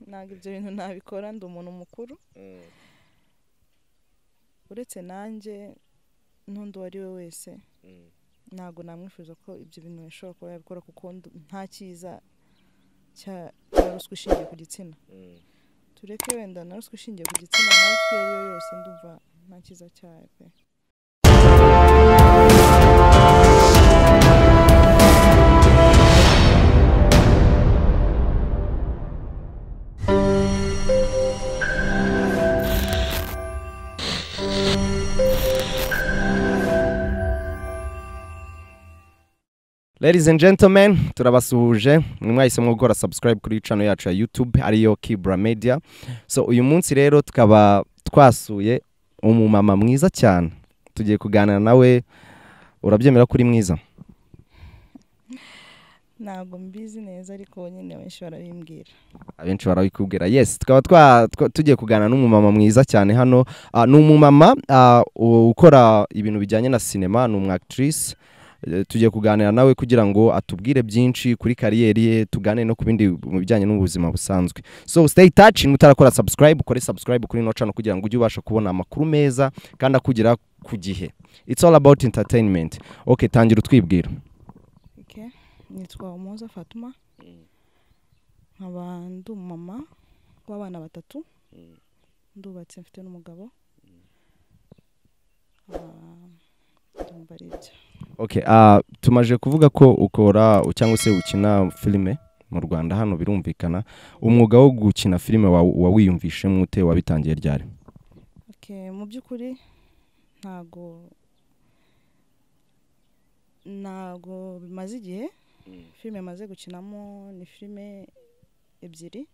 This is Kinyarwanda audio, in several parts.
ntabwo ibyo bintu nabikora ndi umuntu mukuru Mm. uretse nanjye n'undi uwo ari we wese Mm. ntabwo namwifuza ko ibyo bintu bishobora kuba yabikora kuko ndu- nta cyiza cya cya ruswa ishingiye ku gitsina Mm. tureke wenda na ruswa ishingiye ku gitsina na ruswa iyo ari yo yose ndumva nta cyiza cyayo pe ladies and gentlemen turabasuhuje mwe mwahisemo gukora subscribe kuri channel yacu ya youtube ariyo kibra media so uyu munsi rero tukaba twasuye umumama mwiza cyane tugiye kuganira nawe urabyemera ko uri mwiza ntabwo mbizi neza ariko nyine benshi barabimbwira abenshi barabikubwira yes tukaba twa- twa- tugiye kuganira n'umumama mwiza cyane hano Ah, ni umumama ah, u- ukora ibintu bijyanye na sinema ni umwactrice Eh, tugiye kuganira nawe kugira ngo atubwire byinshi kuri kariyeri ye tugane no ku bindi mu bijyanye n'ubuzima busanzwe so stay touch niba utarakora subscribe ukore subscribe kuri ino channel kugira ngo ujye ubasha kubona amakuru meza kandi akugera ku gihe it's all about entertainment okay tangira utwibwira ok nitwa umuhoza fatuma nkaba ndi umumama w'abana batatu ndubatse mfite n'umugabo Ah, ndumva ari ibyo Okay, ah, tumaje kuvuga ko ukora cyangwa se ukina filime mu Rwanda hano birumvikana umwuga wo gukina filime wa- wawiyumvishemo ute wabitangiye ryari Ok, mu by'ukuri ntago ntago bimaze igihe filime maze gukinamo ni filime ebyiri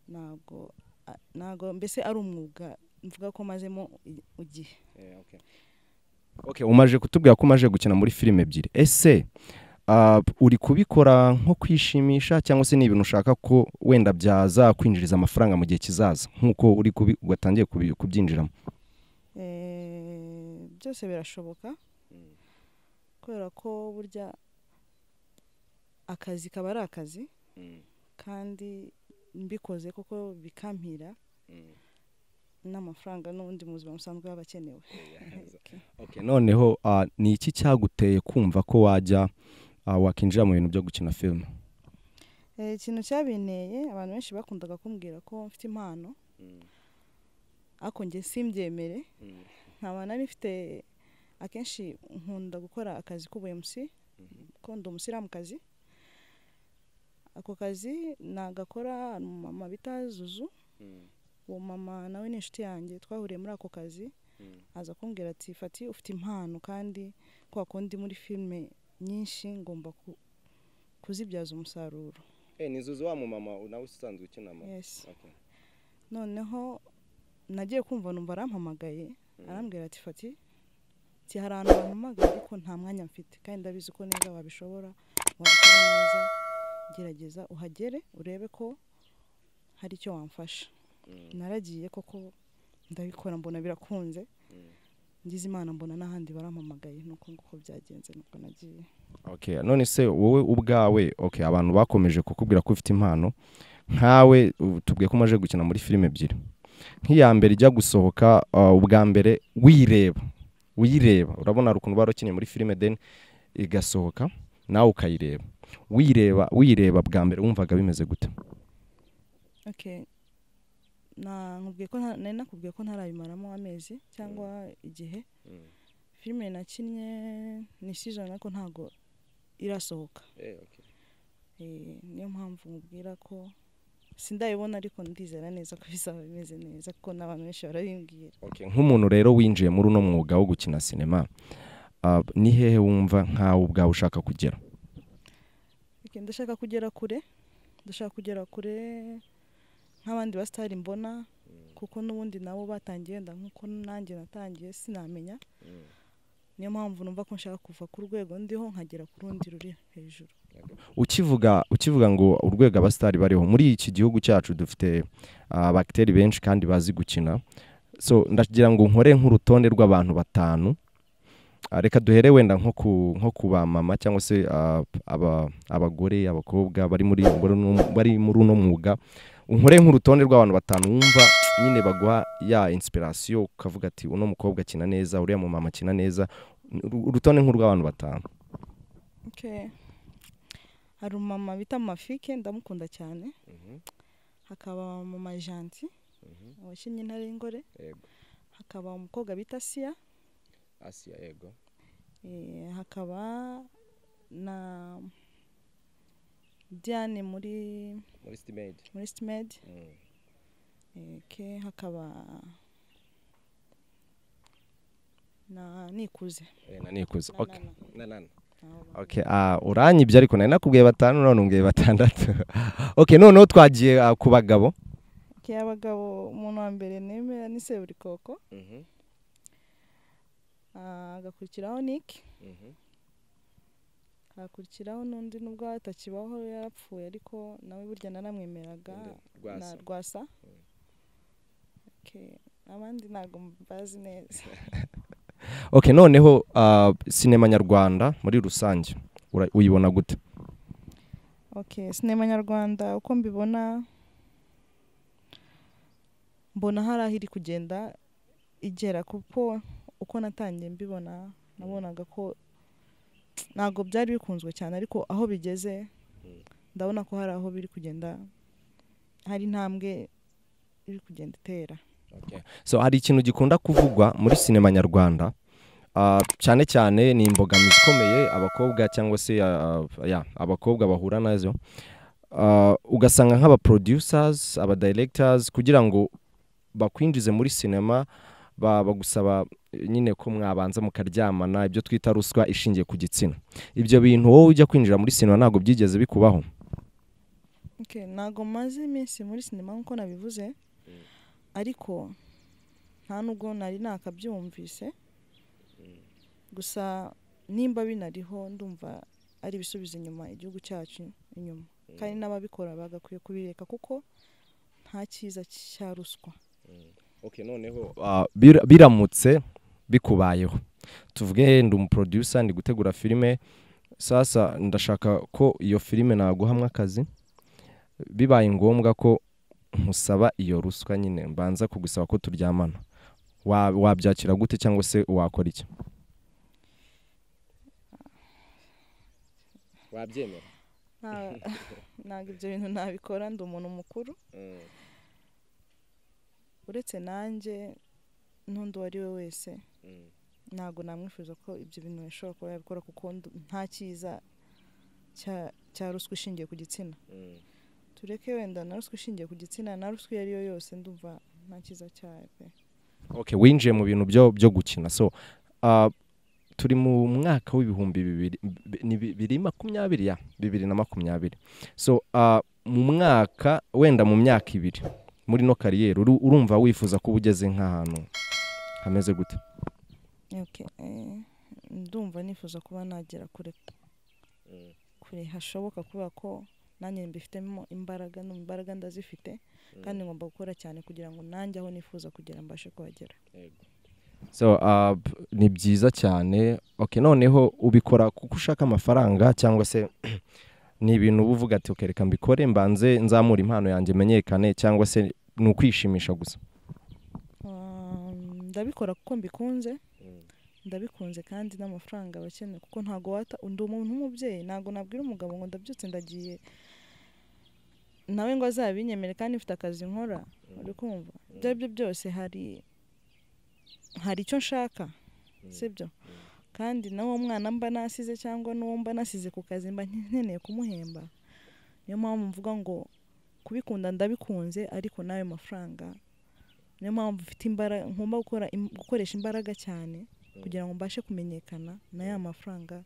ntago a- ntago mbese ari umwuga mvuga ko mazemo i- igihe okay, umaje kutubwira ko umaje gukina muri filime ebyiri ese ah, uri kubikora nko kwishimisha cyangwa se ni ibintu ushaka ko wenda byazakwinjiriza amafaranga mu gihe kizaza nk'uko uri kubi- watangiye kubi- kubyinjiramo Eh, byose birashoboka kubera ko burya akazi kaba ari akazi kandi mbikoze kuko bikampira n'amafaranga n'ubundi mu buzima busanzwe baba akenewe Ok. Okay, noneho ah, ni iki cyaguteye kumva ko wajya ah, wakinjira mu bintu byo gukina filime Eh, ikintu cyabinteye abantu benshi bakundaga kumbwira ko mfite impano ariko njye simbyemere nkaba nari mfite akenshi nkunda gukora akazi k'ubuyemusi kuko ndi umusiramukazi ako kazi nagakora hari umumama bita zuzu uwo mama nawe ni inshuti yanjye twahuriye muri ako kazi aza kumbwira ati fati ufite impano kandi kwa kundi muri filime nyinshi ngomba ku- kuzibyaza umusaruro ni zuzu wa mumama nawe usanzwe ukina yes noneho nagiye kumva numva arampamagaye arambwira ati fati ti hari ahantu wampamagaye ariko nta mwanya mfite kandi ndabizi ko neza wabishobora wabikora neza gerageza uhagere urebe ko hari icyo wamfasha naragiye koko ndabikora mbona birakunze ngize imana mbona n'ahandi barampamagaye nuko nguko byagenze nuko nagiye okay. none se wowe ubwawe okay, abantu bakomeje kukubwira ko ufite impano nkawe ubu tubwiye ko umaze gukina muri filime ebyiri nk'iya mbere ijya gusohoka ah, ubwa mbere wireba uyireba urabona hari ukuntu warakinye muri filime deni igasohoka nawe ukayireba wireba wireba bwa mbere wumvaga bimeze gute okay na nkubwiye ko nta- nari nakubwiye ko ntarabimaramo amezi cyangwa igihe filime nakinnye ni season ariko ntago irasohoka Eh, niyo mpamvu nkubwira ko sindayibona ariko ndizera neza ko bizaba bimeze neza kuko n'abantu benshi barabimbwira Okay, nk'umuntu rero winjiye muri uno mwuga wo gukina sinema ah, ni hehe wumva nkawe ubwawe ushaka kugera Okay, ndashaka kugera kure ndashaka kugera kure nk'abandi basitari mbona kuko n'ubundi nabo batangiye wenda nk'uko nanjye natangiye sinamenya niyo mpamvu numva ko nshaka kuva ku rwego ndiho nkagera ku rundi ruri hejuru ukivuga ukivuga ngo urwego abasitari bariho muri iki gihugu cyacu dufite ah, abakiteri benshi kandi bazi gukina so ndagira ngo nkore nk'urutonde rw'abantu batanu reka duhere wenda nko ku nko ku ba mama cyangwa se ah, aba- abagore abakobwa bari muri muri uno- bari muri uno mwuga unkore nk'urutonde rw'abantu batanu wumva nyine baguha ya inspiration ukavuga ati uno mukobwa akina neza uriya mu mama akina neza Uru- urutonde nk'urw'abantu batanu Okay. hari umumama bita mafike ndamukunda cyane hakaba mama janti wakinnye intare y'ingore Yego. hakaba umukobwa bita siya asiya yego Eh, hakaba na diane muri muri stimade muri stimed ke hakaba na nikuze nanikuze Na- okay na- na- nanana nabo bantu. Okay, ah uranyibye ariko nari nakubwiye batanu none umbwiye batandatu okay noneho twagiye ah, ku bagabo Ke abagabo umuntu wa mbere nemera ni seburikoko Ah, hagakurikiraho niki hakurikiraho n'undi nubwo atakibaho yarapfuye ariko nawe burya naramwemeraga na rwasa Okay, abandi ntabwo mbazi neza okay noneho ah, sinema nyarwanda muri rusange ura- uyibona gute okay sinema nyarwanda uko mbibona mbona hari aho iri kugenda igera kuko uko natangiye mbibona nabonaga ko ntabwo byari bikunzwe cyane ariko aho bigeze ndabona ko hari aho biri kugenda hari intambwe iri kugenda itera so hari ikintu gikunda kuvugwa muri sinema nyarwanda ah, cyane cyane ni imbogamizi ikomeye abakobwa cyangwa se ah, ya abakobwa bahura nazo Ah, ugasanga nk'abaproducers abadirectors kugira ngo bakwinjize muri sinema ba- bagusaba eh, nyine ko mwabanza mukaryamana ibyo twita ruswa ishingiye ku gitsina ibyo bintu wowe ujya kwinjira muri sinema ntabwo byigeze bikubaho Okay, ntabwo maze iminsi muri sinema nk'uko nabivuze ariko nta nubwo nari nakabyumvise gusa nimba binariho ndumva ari ibisubizo inyuma igihugu cyacu inyuma kandi n'ababikora bagakwiye kubireka kuko nta cyiza cya ruswa Ah, bir- biramutse bikubayeho tuvuge ndi umuproducer ndi gutegura filime sasa ndashaka ko iyo filime naguhamwa akazi bibaye ngombwa ko nkusaba iyo ruswa nyine mbanza kugusaba ko turyamana Wa- wabyakira gute cyangwa se wakora iki wabyemera Nta- ntabwo ibyo bintu nabikora ndi umuntu mukuru uretse nanjye n'undi uwo ari we wese ntabwo namwifuza ko ibyo bintu bishobora kuba yabikora kuko ndu- nta cyiza cya- cya ruswa ishingiye ku gitsina tureke wenda na ruswa ishingiye ku gitsina na ruswa iyo ari yo yose ndumva nta cyiza cyayo pe okay winjiye mu bintu byo byo gukina so ah, turi mu mwaka w'ibihumbi bibiri bi- ni bibiri makumyabiri ya bibiri na makumyabiri so ah, mu mwaka wenda mu myaka ibiri muri no kariyeri uru- urumva wifuza kuba ugeze nk'ahantu hameze gute Okay, eh, ndumva nifuza kuba nagera kure kure hashoboka kubera ko nanjye mbifitemo imbaraga ni imbaraga ndazifite kandi ngomba gukora cyane kugira ngo nanjye aho nifuza kugera mbashe kuhagera so ah, p- ni byiza cyane okay noneho ubikora kuko ushaka amafaranga cyangwa se ni ibintu uba uvuga ati "Okay, reka mbikore mbanze nzamure impano yanjye menyekane cyangwa se ni ukwishimisha gusa Ah, ndabikora kuko mbikunze ndabikunze kandi n'amafaranga abakeneye kuko ntago wata ndi umuntu w'umubyeyi ntago nabwira umugabo ngo ndabyutse ndagiye nawe ngo azabinyemere kandi mfite akazi nkora uri kumva ibyo ari byo byose hari hari icyo nshaka sibyo kandi n'uwo mwana mba nasize cyangwa n'uwo mba nasize ku kazi mba nkeneye kumuhemba niyo mpamvu mvuga ngo kubikunda ndabikunze ariko n'ayo mafaranga niyo mpamvu mfite imbaraga ngomba gukora im- gukoresha imbaraga cyane kugira ngo mbashe kumenyekana na ya mafaranga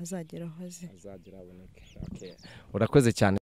azageraho aze urakoze cyane